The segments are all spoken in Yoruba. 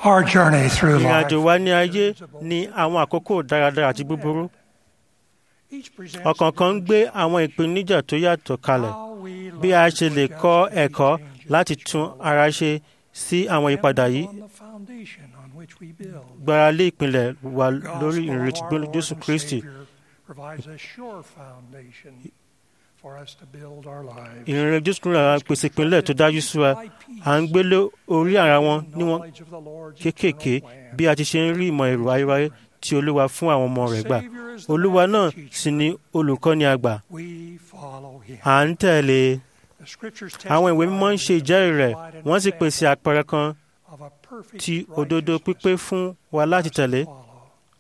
Our journey through ìrìn life àjò wa ní ayé ní àwọn àkókò dáradára àti búburú each presents ọ̀kọ̀ọ̀kan ń gbé àwọn ìpèníjà tó yàtọ̀ kalẹ̀ how we bí a learn ṣe to lè adjust kọ́ to these ẹ̀kọ́ changes láti tún ara ṣe sí àwọn ìyípadà yìí on the foundation on which we build. gbára lé ìpìlẹ̀ wa The lórí gospel ìrètí of our gbólú Lord Jésù and Kristi Savior provides a sure foundation for us to build our lives. ìrìnrìn Jésù Kristi àwọn pèsè ìpínlẹ̀ tó dájú sí wa By peace, à ń gbélé orí ara wọn níwọ̀n knowledge of the Lord's kéékèèké eternal plan. bí a ti ṣe ń rí ìmọ̀ èrò ayérayé tí olúwa fún àwọn ọmọ rẹ̀ gbà Savior is the olúwa master náà teacher. sì ni olùkọ́ni àgbà We follow him. à ń tẹ̀lé The scriptures àwọn ìwé mímọ́ ń ṣe testify ìjẹ́rìí rẹ̀ and provide an wọ́n sì example pèsè àpẹẹrẹ kan of a perfect ti òdodo righteousness pípé fún wa láti for us to tẹ̀lé follow.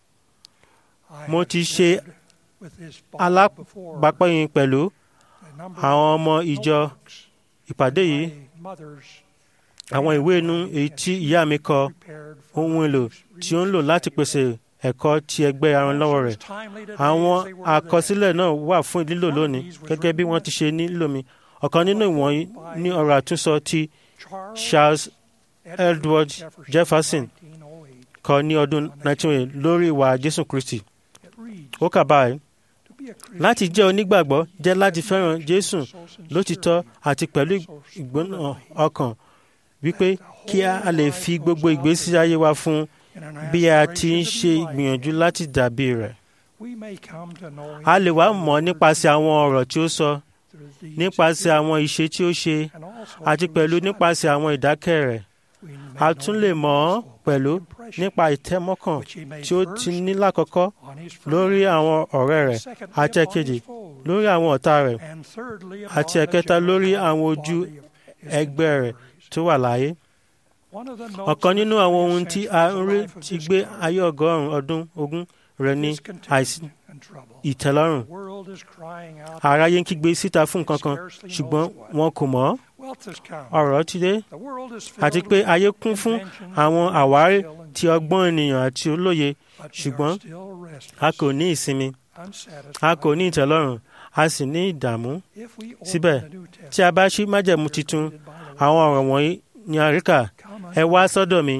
I Mo have ti ṣe shared with this body before alábàápẹ́yìn pẹ̀lú a number àwọn of ọmọ ìjọ notebooks ìpàdé yìí my mother's àwọn ìwé inú èyí tí ìyá mi kọ prepared for ohun èlò tí ó ń lò láti pèsè ẹ̀kọ́ ti ẹgbẹ́ aranlọ́wọ́ rẹ̀ timely today àwọn as they were then. àkọsílẹ̀ náà wà fún lílò lónìí gẹ́gẹ́ bí wọ́n ti ṣe nílò mi ọ̀kan nínú ìwọ̀nyí ní ọ̀rọ̀ àtúnsọ ti Charles Edward Jefferson 1908. kọ ní ọdún 1908 lórí ìwà Jésù Kristi It reads, ó kà báyìí "To be a Christian láti jẹ́ onígbàgbọ́ jẹ́ láti fẹ́ràn Jésù so sincerely lótìtọ́ àti pẹ̀lú ìgbóná ọkàn wípé kí a lè fi gbogbo ìgbésí ayé wa fún in an bí a ti ń aspiration to ṣe be like ìgbìyànjú him, láti dàbí rẹ̀. we may come to know him a lè wá through mọ̀ the nípasẹ̀ words àwọn ọ̀rọ̀ tí ó sọ through the deeds nípasẹ̀ he àwọn ìṣe tí ó ṣe did, and also àti through pẹ̀lú the nípasẹ̀ àwọn ìdákẹ́ rẹ̀. We may a know tún him lè mọ̀ ọ́ also by pẹ̀lú the impression nípa ìtẹ́mọ́kàn which he made tí ó first ti ní lákọ̀ọ́kọ́ on his friends, lórí àwọn ọ̀rẹ́ rẹ̀ secondly àti upon ẹ̀kejì his foes, lórí àwọn ọ̀tá rẹ̀ and thirdly àti upon the ẹ̀kẹta lórí general àwọn ojú body of his ẹgbẹ́ rẹ̀ contemporaries. tó wà láyé. One of the notes ọ̀kan of the nínú àwọn 20th ohun tí a century ń is rí the life of ti this gbé God. ayé ọgọ́rùn-ún ọdún ogún rẹ̀ ní Discontent àìsí and trouble. ìtẹ́lọ́rùn. The world is crying out, aráyé ń kígbe síta fún nǹkan kan ṣùgbọ́n wọn kò mọ̀ ọ́. wealth has come. ọ̀rọ̀ ti dé The world is àti filled pé with ayé kún fún invention, àwọn àwárí skill, and ti ọgbọ́n ènìyàn àti olóye but we are ṣùgbọ́n still restless, a kò ní ìsinmi unsatisfied. a kò ní ìtẹ́lọ́rùn a sì ní ìdààmú. If we open síbẹ̀, the New tí a bá Testament, ṣí májẹ̀mú we are titun greeted by the àwọn words, ọ̀rọ̀ wọ̀nyí ni àríkà "Come ẹ unto wá me, sọ́dọ̀ mi and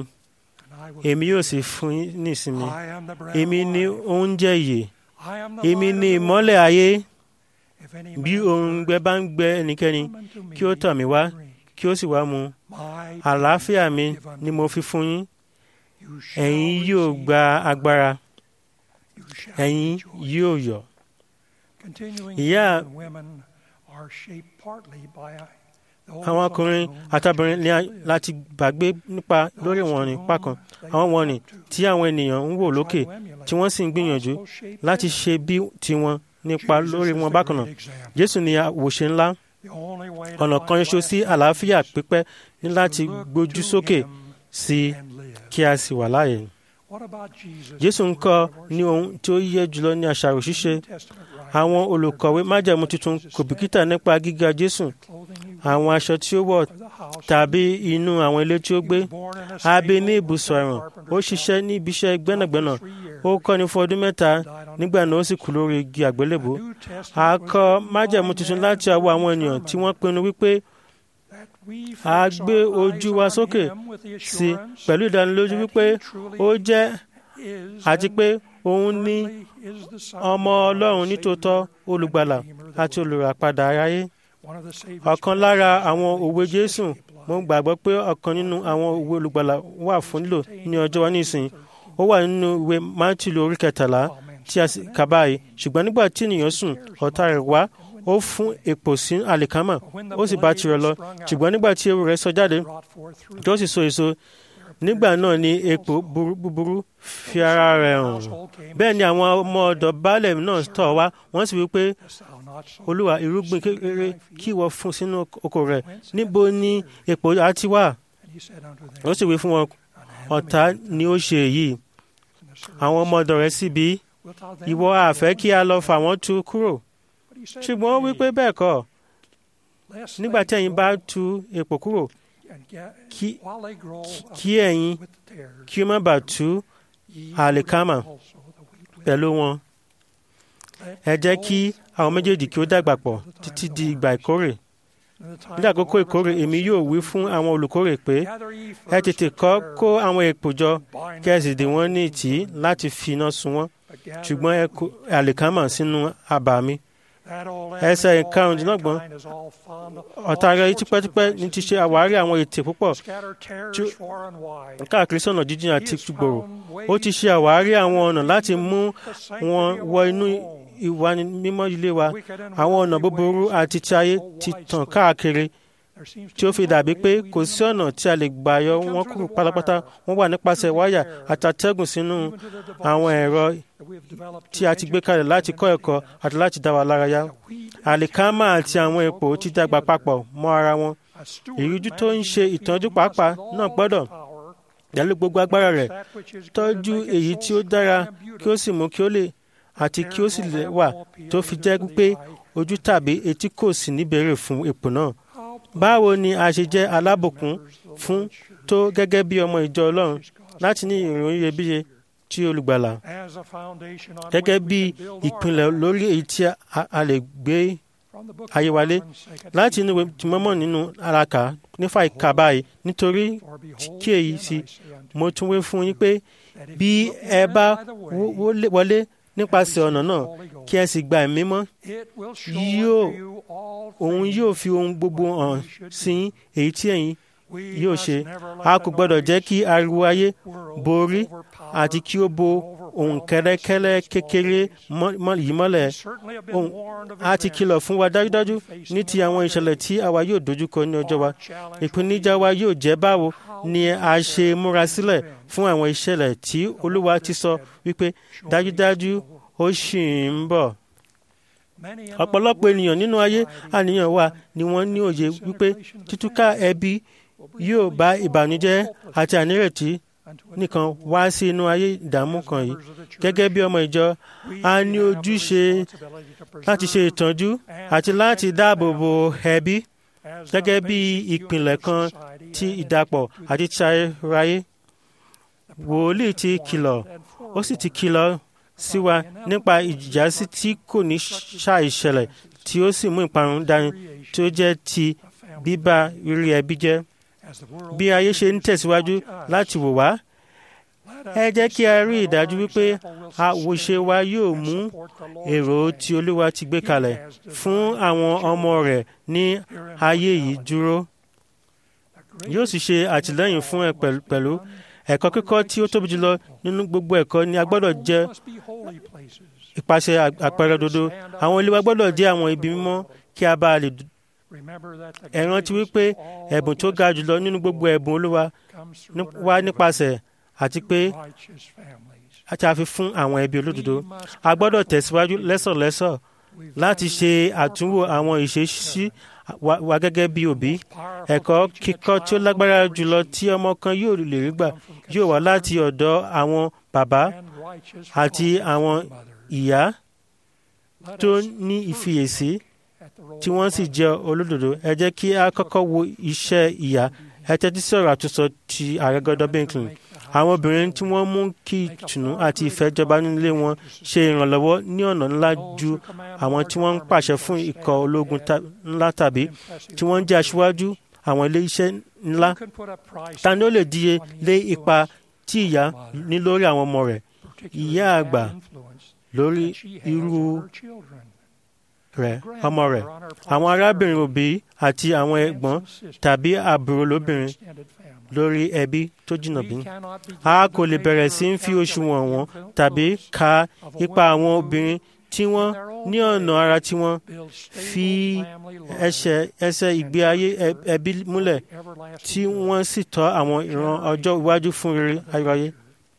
I will èmi give yóò you sì fún yín ní ìsinmi I am the bread èmi of ni life. oúnjẹ ìyè I am the èmi light of ni the ìmọ́lẹ̀ world. ayé If any bí man òǹgbẹ thirst, bá ń gbẹ ẹnikẹ́ni come unto me kí ó tọ̀ mí wá and drink. kí ó sì wá mu My àlàáfíà peace mi I give unto ni mo fi fún yín you shall ẹ̀yin yóò receive gba power. agbára You shall ẹ̀yin rejoice. yóò yọ̀ Continuing Ìyá- men and women are shaped partly by those àwọn on ọkùnrin whom àtàbìnrin ní a- Jesus lived. láti gbàgbé nípa Those lórí to wọn ní whom pákan they àwọn look wọ̀nnì up to, tí àwọn ènìyàn ń wò try lókè to emulate, tí wọ́n sì ń gbìyànjú also shape láti them. ṣe bí tiwọn nípa Jesus lórí is wọn the bákan náà great example. jésù ni àwòṣe ńlá The only way to ọ̀nà find kan ṣoṣo sí lasting àlàáfíà peace pípẹ́ ní is láti to look gbójú to sókè him sí and live. kí a sì wà láàyè What about Jesus jésù ń in the kọ́ word of our ní ohun tí ó yẹ jùlọ ní àṣàrò ṣíṣe New Testament writers àwọn are olùkọ̀wé very májẹ̀mú much tuntun Jesus kò said, bìkítà nípa gíga jésù clothing he wore, àwọn aṣọ tí ó wọ̀ or the house tàbí he lived in. inú àwọn ilé tí ó He gbé was born in a a bí ní stable, ibùsọ̀ worked in a ẹ̀wọ̀n ó carpenter's ṣiṣẹ́ ní ibi iṣẹ́ gbẹ́nàgbẹ́nà shop for three years, ó kọ́ni fún ọdún mẹ́ta died on a nígbà náà ó cross. sì kú lórí igi àgbélébùú The New a Testament was kọ written májẹ̀mú by tuntun men láti who ọwọ́ àwọn ènìyàn tí wọ́n determined pinnu wípé that we a fix gbé our ojú eyes wa on sókè him with the sí assurance pẹ̀lú ìdánilójú that wípé he truly ó jẹ́ is àti and pé òun ní currently is the Son of ọmọ God, ọlọ́run Savior, nítòótọ́ and olùgbàlà Redeemer of the àti world. olùràpadà aráyé One of the Savior's ọ̀kan lára promises àwọn that òwe we jésù especially apply mo gbàgbọ́ pé ọ̀kan nínú àwọn òwe olùgbàlà wà fún lílò ní ọjọ́ wa nísìnyí ó wà nínú ìwé mátílù orí kẹtàlá while men tí a sì kà báyìí ṣùgbọ́n nígbà tí ènìyàn sùn ọ̀tá rẹ̀ wá ó fún èpò sí àlìkámà ó sì bá tirẹ̀ lọ ṣùgbọ́n nígbà tí ewu rẹ̀ sọ jáde brought forth fruit. tí ó sì so èso nígbà náà ni èpò búburú- búburú fi ara rẹ̀ hàn bẹ́ẹ̀ ni àwọn ọmọ ọ̀dọ̀ baálẹ̀ náà tọ̀ wá wọ́n sì wí pé Dost thou not sow olúwa irúgbìn kékeré kí ìwọ fún sínú oko rẹ̀ níbo ni èpò á ti wà And he said unto them, ó sì wí fún wọn An ọ̀tá enemy ni ó ṣe èyí and the servant àwọn ọmọ ọ̀dọ̀ rẹ̀ sì bí wilt thou then ìwọ let àfẹ́ them kí a lọ fà wọ́n tú kúrò But he said, ṣùgbọ́n ó wí pé Nay, bẹ́ẹ̀ kọ́ lest nígbà tí they ẹ̀yin bá grow tú èpò kúrò and get- kí- while they grow up kí ẹ̀yin with the tares, kí ó má bàa tú ye àlìkámà root also the wheat with pẹ̀lú wọn Let ẹ jẹ́ both kí àwọn méjèèjì kí ó dàgbà pọ̀ títí di ìgbà ìkórè ní àkókò ìkórè èmi yóò wí fún àwọn olùkórè pé ẹ tètè kọ́ kó àwọn èpò jọ kí ẹ sì dè wọ́n ní ìtì láti fi iná sun wọ́n ṣùgbọ́n ẹ kó àlìkámà sínú abà mi ẹsẹ̀ ìkarùndínlọ́gbọ̀n ọ̀tá rẹ̀ tipẹ́tipẹ́ ní ti ṣe àwárí àwọn ètè púpọ̀ káàkiri sọ̀nà jíjìn àti gbòòrò ó ti ṣe àwárí àwọn ọ̀nà láti mú wọn wọ inú ìwà mímọ́ ilé wa àwọn ọ̀nà búburú àti ti ayé ti tàn káàkiri tí ó fi dàbí pé kò sí ọ̀nà tí a lè gbà yọ wọ́n kúrò pátápátá wọ́n wà nípasẹ̀ wáyà àtàtẹ́gùn sínú àwọn ẹ̀rọ tí a ti gbé kalẹ̀ láti kọ́ ẹ̀kọ́ àti láti dá wa lárayá àlìkámà àti àwọn epo ti dàgbà papọ̀ mọ́ ara wọn ìrújú tó ń ṣe ìtọ́jú pàápàá náà gbọ́dọ̀ pẹ̀lú gbogbo agbára rẹ̀ tọ́jú èyí tí ó dára kí ó sì mú kí ó lè àti kí ó sì lè wà tó fi jẹ́ pé ojú tàbí etí kò sì níbẹ̀rẹ̀ fún epo náà báwo ni a ṣe jẹ́ alábùkún fún tó gẹ́gẹ́ bí ọmọ ìjọ ọlọ́run láti ní ìròyìn iyebíye tí olùgbàlà gẹ́gẹ́ bí ìpìlẹ̀ lórí èyí tí a lè gbé ayé wálé láti inú tìmọ́mọ́ nínú alaka nífà ìka báyìí nítorí kí èyí sí mo tún wé fún yín pé bí ẹ bá wọlé nípasẹ̀ ọ̀nà náà kí ẹ sì gba ẹ̀mí mọ́ yóò òun yóò fi ohun gbogbo hàn sí èyí tí ẹ̀yin yóò ṣe a kò gbọ́dọ̀ jẹ́ kí ariwo ayé borí àti kí ó bo ohun kẹ́lẹ́kẹ́lẹ́ kékeré yìí mọ́lẹ̀ ohun a ti kìlọ̀ fún wa dájúdájú ní ti àwọn ìṣẹ̀lẹ̀ tí àwa yóò dojúkọ ní ọjọ́ wa ìpèníjà wa yóò jẹ́ báwo ni a ṣe múra sílẹ̀ fún àwọn ìṣẹ̀lẹ̀ tí olúwa ti sọ wípé dájúdájú ó ṣì ń bọ̀ ọ̀pọ̀lọpọ̀ ènìyàn nínú ayé àníyàn wa ni wọ́n ní òye wípé títúká ẹbí yóò bá ìbànújẹ́ àti ànírètí nìkan wá sí inú ayé ìdààmú kan yìí gẹ́gẹ́ bí ọmọ ìjọ a ní ojúṣe láti ṣe ìtọ́jú àti láti dáàbò bo ẹbí gẹ́gẹ́ bí ìpìlẹ̀ kan ti ìdàpọ̀ àti ti ayérayé wòlíì ti kìlọ̀ ó sì ti kìlọ̀ sí wa nípa ìjásí tí kò ní ṣàìṣẹlẹ̀ tí ó sì mú ìparun dání tí ó jẹ́ ti bíbá rírí ẹbí jẹ́ bí ayé ṣe ń tẹ̀síwájú láti wò wá ẹ jẹ́ kí a rí ìdájú wípé àwòṣe wa yóò mú èrò tí olúwa ti gbé kalẹ̀ fún àwọn ọmọ rẹ̀ ní ayé yìí dúró yóò sì ṣe àtìlẹ́yìn fún ẹ pẹ̀lú ẹ̀kọ́ kíkọ́ tí ó tóbi jùlọ nínú gbogbo ẹ̀kọ́ ni a gbọ́dọ̀ jẹ́ ìpàṣẹ àpẹẹrẹ òdodo àwọn ilé wa gbọ́dọ̀ jẹ́ àwọn ibi mímọ́ kí a bá lè ẹ rántí wípé ẹ̀bùn tó ga jùlọ nínú gbogbo ẹ̀bùn olúwa wá nípasẹ̀ àti pé àti àfi fún àwọn ẹbí olódodo a gbọ́dọ̀ tẹ̀síwájú lẹ́sọ̀lẹ́sọ̀ láti ṣe àtúnwò àwọn ìṣesí wa gẹ́gẹ́ bí òbí ẹ̀kọ́ kíkọ́ tí ó lágbára jùlọ tí ọmọ kan yóò lè rí gbà yóò wá láti ọ̀dọ̀ àwọn bàbá àti àwọn ìyá tó ní ìfiyèsí tí wọ́n sì jẹ́ olódodo ẹ jẹ́ kí a kọ́kọ́ wo iṣẹ́ ìyá ẹ tẹ́tí sí ọ̀rọ̀ àtúnsọ ti ààrẹ gọ́dọ̀ Bínkìn àwọn obìnrin tí wọ́n mú kí ìtùnú àti ìfẹ́ jọba nílé wọn ṣe ìrànlọ́wọ́ ní ọ̀nà ńlá ju àwọn tí wọ́n ń pàṣẹ fún ikọ̀ ológun ńlá tàbí tí wọ́n ń jẹ́ aṣíwájú àwọn ilé iṣẹ́ ńlá ta ni ó lè díye lé ipa tí ìyá ní lórí àwọn ọmọ rẹ̀ ìyá àgbà lórí irú rẹ̀ ọmọ rẹ̀ àwọn arábìnrin òbí àti àwọn ẹ̀gbọ́n tàbí àbúrò lóbìnrin lórí ẹbí tó jìnnà bí. a kò lè bẹ̀rẹ̀ sí í fi òṣùwọ̀n wọn tàbí ka ipa àwọn obìnrin tí wọ́n ní ọ̀nà ara tí wọ́n fi ẹsẹ̀ ẹsẹ̀ ìgbé ayé ẹbí múlẹ̀ tí wọ́n sì tọ́ àwọn ìran ọjọ́ iwájú fún rere ayọ̀ayé.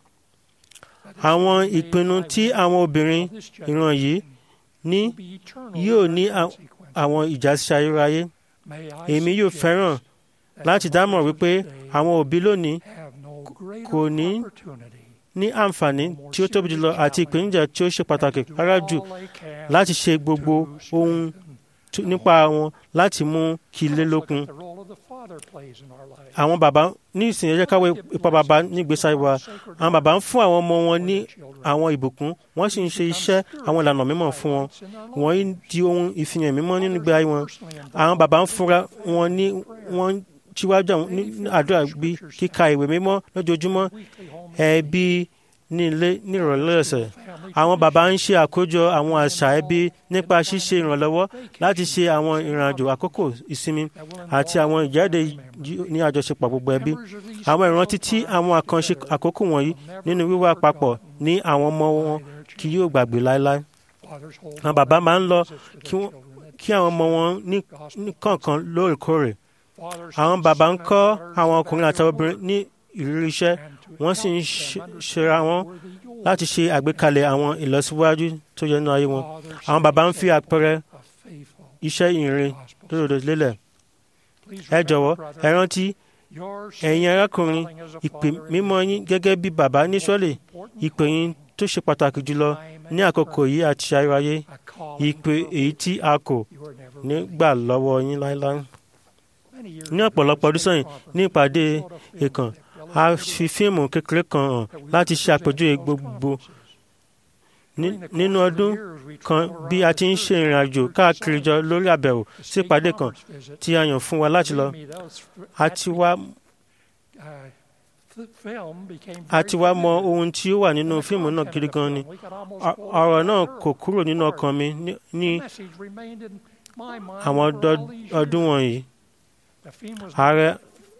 àwọn ìpinnu tí àwọn obìnrin ìran yìí ní yóò ní àwọn ìjásí ayérayé èmi yóò fẹ́ràn láti dámọ̀ wípé àwọn òbí lónìí kò ní ní àǹfààní tí ó tóbi jùlọ àti ìpèníjà tí ó ṣe pàtàkì rárá jù láti ṣe gbogbo ohun tó- nípa wọn láti mú kí ilé Let's look lókun at the role of the father plays in our lives. àwọn bàbá ní ìsìn ẹ jẹ́ ká wo ipa bàbá nígbésí ayé wa àwọn bàbá ń fún àwọn ọmọ wọn ní àwọn ìbùkún wọ́n sì ń ṣe iṣẹ́ àwọn ìlànà mímọ́ fún wọn wọ́n ń di ohun ìfihàn mímọ́ nínú ìgbé ayé wọn àwọn bàbá ń fúnra wọn ní wọ́n ń síwájú àwọn ní ní àdúrà bí kíka ìwé mímọ́ lójoojúmọ́ ẹbí ní ilé nírọ̀lẹ́ ọ̀sẹ̀ àwọn bàbá ń ṣe àkójọ àwọn àṣà ẹbí nípa ṣíṣe ìrànlọ́wọ́ láti ṣe àwọn ìrìnàjò àkókò ìsinmi àti àwọn ìjáde yí- ní àjọṣepọ̀ gbogbo ẹbí àwọn ìrántí tí àwọn àkànṣe àkókò wọ̀nyí nínú wíwà papọ̀ ní àwọn ọmọ wọn kì yóò gbàgbé láéláé àwọn bàbá máa ń lọ kí wọ́n- kí àwọn ọmọ wọn ní ní kọ̀ọ̀kan lóòrèkóòrè àwọn bàbá ń kọ́ àwọn ọkùnrin àti obìnrin ní ìrírí iṣẹ́ wọ́n sì ń ṣe- ṣera wọn láti ṣe àgbékalẹ̀ àwọn ìlọsíwájú tó yẹ nínú ayé wọn àwọn bàbá ń fi àpẹẹrẹ iṣẹ́ ìrìn lódodo lélẹ̀ ẹ jọ̀wọ́ ẹ rántí ẹ̀yin arákùnrin ìpè mímọ́ yín gẹ́gẹ́ bí bàbá ní Ísírẹ́lì ìpè yín tó ṣe pàtàkì jùlọ ní àkókò yìí àti ayérayé ìpè èyí tí a kò ní gbà lọ́wọ́ yín láéláé ní ọ̀pọ̀lọpọ̀ ọdún sẹ́yìn ní ìpàdé ìkàn a fi fíìmù kékeré kan hàn láti ṣe àpèjúwe gbogbo Ní- nínú ọdún kan bí a ti ń ṣe ìrìn àjò káàkiri jọ lórí àbẹ̀wò sí ìpàdé kan tí a yàn fún wa láti lọ a ti wá a ti wá mọ ohun tí ó wà nínú fíìmù náà gidi gan ni Ọ- ọ̀rọ̀ náà kò kúrò nínú ọkàn mi ní- ní àwọn ọdọ- ọdún wọ̀nyí ààrẹ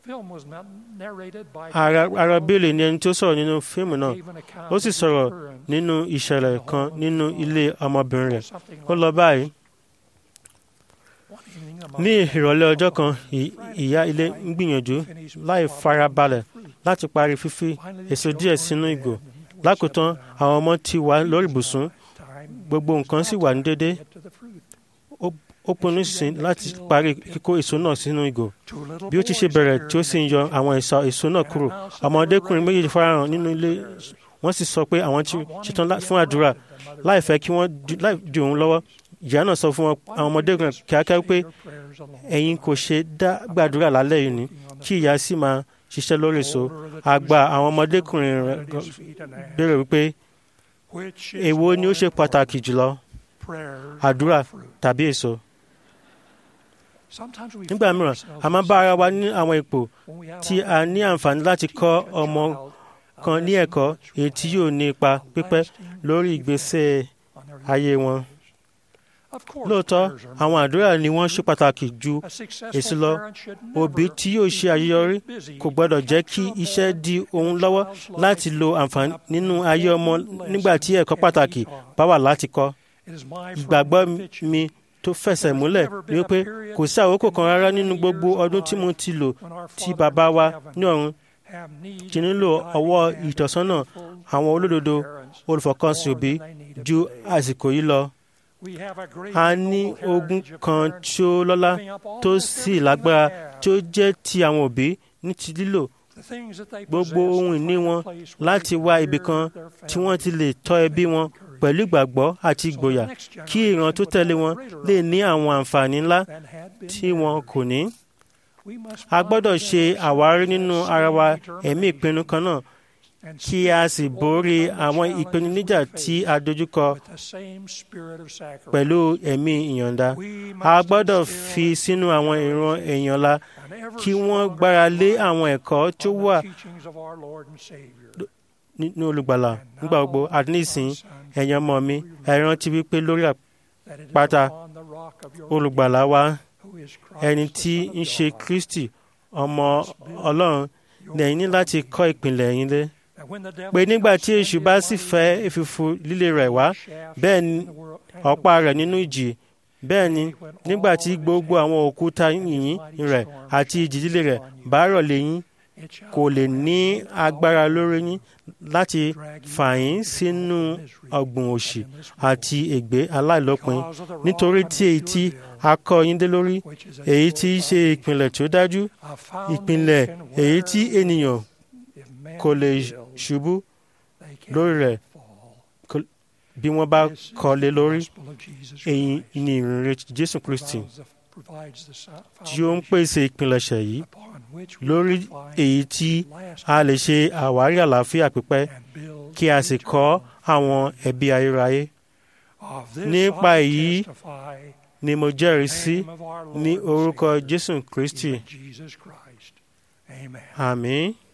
ààrẹ ààrẹ bílẹ̀ ni ẹni tó sọ̀rọ̀ nínú fíìmù náà ó sì sọ̀rọ̀ nínú ìṣẹ̀lẹ̀ kan nínú ilé ọmọbìnrin rẹ̀ ó lọ báyìí ní ìrọ̀lẹ́ ọjọ́ kan ì- ìyá ilé ń gbìyànjú láì farabalẹ̀ láti parí fífi èso díẹ̀ sínú ìgò lákòótán àwọn ọmọ ti wà lórí ibùsùn gbogbo nǹkan sì wà ní déédéé Ó- ó pinnu sí láti parí kíkó èso náà sínú ìgò bí ó ti ṣe bẹ̀rẹ̀ tí ó sì ń yọ àwọn èso èso náà kúrò ọmọdékùnrin méjèèjì farahàn nínú ilé wọ́n sì sọ pé àwọn ti ṣetán lá- fún àdúrà láì fẹ́ kí wọ́n di- láì di òun lọ́wọ́ ìyá náà sọ fún wọn àwọn ọmọdékùnrin kíákíá pé ẹ̀yin kò ṣe dá gbàdúrà lálẹ́ yìí ni kí ìyá sì máa ṣiṣẹ́ lórí èso àgbà àwọn ọmọdékùnrin rẹ̀ gan- béèrè wípé èwo ni ó ṣe pàtàkì jùlọ àdúrà tàbí èso nígbà mìíràn a máa bá ara wa ní àwọn ipò tí a ní àǹfààní láti kọ́ ọmọ kan ní ẹ̀kọ́ èyí tí yóò ní ipa pípẹ́ lórí ìgbésẹ̀ ayé wọn. lóòótọ́ àwọn àdúrà ni wọ́n ṣe pàtàkì ju èsì lọ òbí tí yóò ṣe àṣeyọrí kò gbọ́dọ̀ jẹ́ kí iṣẹ́ di ohun lọ́wọ́ láti lo àǹfààní nínú ayé ọmọ nígbà tí ẹ̀kọ́ pàtàkì bá wà láti kọ́ ìgbàgbọ́ mi tó fẹsẹ̀ múlẹ̀ ni wípé kò sí àkókò kan rárá nínú gbogbo ọdún tí mo ti lò tí bàbá wa ní ọ̀run ti nílò ọwọ́ ìtọ́sọ́nà àwọn olódodo olùfọkànsìn òbí ju àsìkò yìí lọ. a ní ogún kan tí ó lọ́lá tó sì lágbára tí ó jẹ́ ti àwọn òbí ní ti lílò gbogbo ohun ìní wọn láti wá ibì kan tí wọ́n ti lè tọ́ ẹbí wọn pẹ̀lú ìgbàgbọ́ àti ìgboyà kí ìran tó tẹ̀lé wọn lè ní àwọn àǹfààní ńlá tí wọn kò ní. a gbọ́dọ̀ ṣe àwárí nínú ara wa ẹ̀mí ìpinnu kan náà kí a sì borí àwọn ìpèníjà tí a dojúkọ pẹ̀lú ẹ̀mí ìyọ̀ǹda. a gbọ́dọ̀ fi sínú àwọn ìran èèyàn la kí wọ́n gbára lé àwọn ẹ̀kọ́ tó wà nínú olùgbàlà nígbà gbogbo àti nísìnyí ẹ̀yin ọmọ mi ẹ rántí wípé lórí àpáta olùgbàlà wa ẹni tí ń ṣe Kristi ọmọ Ọlọ́run lẹ́yìn ní láti kọ́ ìpìlẹ̀ yín lé pé nígbà tí èṣù bá sì fẹ́ èfìfù líle rẹ̀ wá bẹ́ẹ̀ ni ọ̀pá rẹ̀ nínú ìjì bẹ́ẹ̀ ni nígbà tí gbogbo àwọn òkúta yìnyín rẹ̀ àti ìjì líle rẹ̀ bá rọ̀ lé yín kò lè ní agbára lórí yín láti fà yín sínú ọ̀gbùn òṣì àti ègbé aláìlópin nítorí tí èyí tí a kọ́ yín dé lórí èyí tí í ṣe ìpìlẹ̀ tó dájú ìpìlẹ̀ èyí tí ènìyàn kò lè ṣubú lórí rẹ̀ bí wọ́n bá This is kọ́ lé the lórí gospel of Jesus èyí Christ. ni ìrìnrere Jésù Kristi Provides the- provides the so- tí ó ń foundation pèsè ìpilẹ̀ṣẹ̀ yìí upon which we lórí can find èyí tí lasting a lè ṣe àwárí àlàáfíà pípẹ́ and build kí a sì kọ́ eternal. àwọn ẹbí ayérayé Of this nípa I èyí testify ni mo jẹ́rìí sí name of our Lord ní and orúkọ Savior, Jésù Kristi even Jesus Christ. Amen. àmín